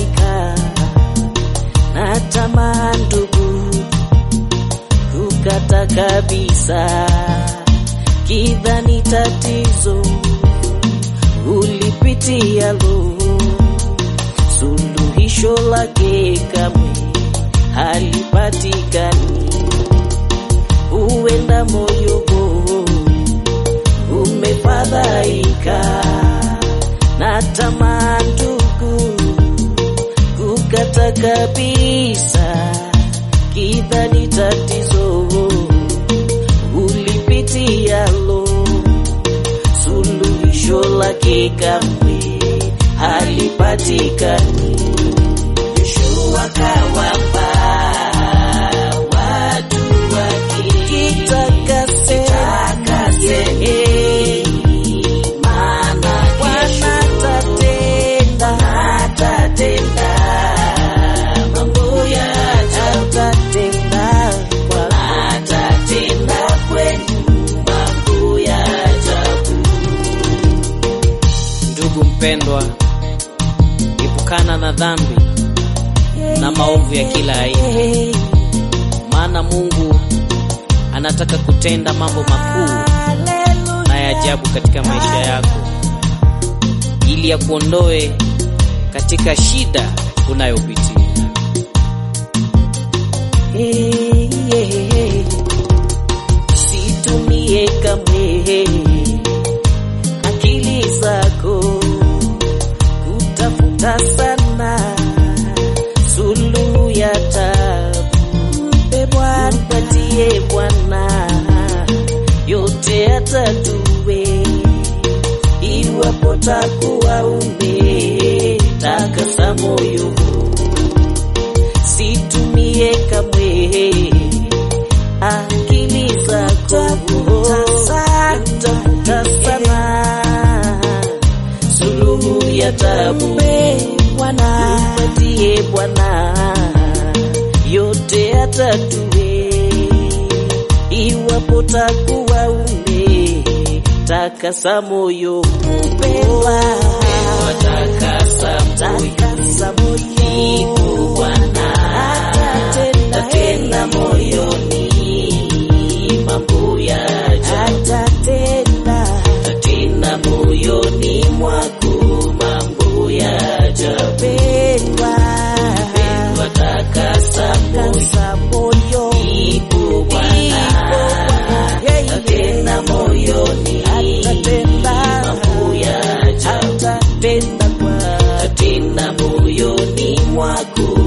umefadhaika na tamaa ndugu, kukata kabisa, kidhani tatizo ulipitialo suluhisho lake kamwe halipatikani. Huenda moyo umefadhaika na tamaa ndugu, kukata kabisa, kidhani tatizo ulipitialo suluhisho lake kamwe halipatikani. Yoshua kawapa watu wake kitakase, maana Bwana atatenda, atatenda mambo ya atatenda, Bwana atatenda kwenu mambo ya ajabu. Ndugu mpendwa, epukana na dhambi na maovu ya kila aina, maana Mungu anataka kutenda mambo makuu na ya ajabu katika maisha yako, ili ya kuondoe katika shida unayopitia. Hey, yeah. Situmie kamwe akili zako kutafuta sana suluhu ya tabu. Mpe Bwana, mpatie Bwana yote atatue, iwapo takuwa umetakasa moyo situmie kamwe akili zako tafuta sana suluhu ya tabu Bwana mpatie Bwana yote atatue, iwapo takuwa ume takasa moyo mpendwa, takasa moyo Ipo Bwana atatenda moyoni mambo ya ajabu, atatenda moyoni mwako mambo ya ajabu. Pendwa, takasa moyo, ipo Bwana atatenda moyoni mambo ya ajabu, atatenda moyoni mwako